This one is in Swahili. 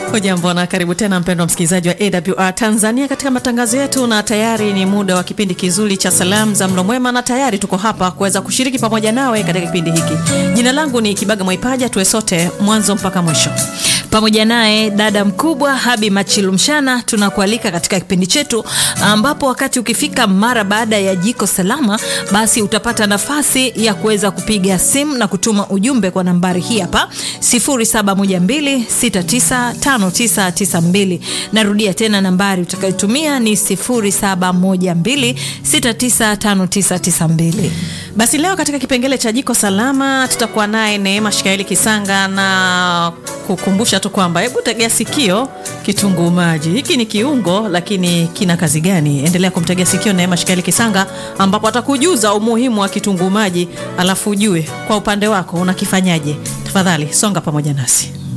Hujambo na karibu tena mpendwa msikilizaji wa AWR Tanzania katika matangazo yetu, na tayari ni muda wa kipindi kizuri cha salamu za mlo mwema, na tayari tuko hapa kuweza kushiriki pamoja nawe katika kipindi hiki. Jina langu ni Kibaga Mwaipaja, tuwe sote mwanzo mpaka mwisho pamoja naye dada mkubwa Habi Machilumshana. Tunakualika katika kipindi chetu ambapo wakati ukifika mara baada ya jiko salama, basi utapata nafasi ya kuweza kupiga simu na kutuma ujumbe kwa nambari hii hapa 0712695992. Narudia tena nambari utakayotumia ni 0712695992. Basi leo katika kipengele cha jiko salama tutakuwa naye Neema Shikaeli Kisanga na kukumbusha tu kwamba hebu tegea sikio kitunguu maji. Hiki ni kiungo lakini kina kazi gani? Endelea kumtegea sikio Neema Shikaeli Kisanga ambapo atakujuza umuhimu wa kitunguu maji, alafu ujue kwa upande wako unakifanyaje. Tafadhali songa pamoja nasi.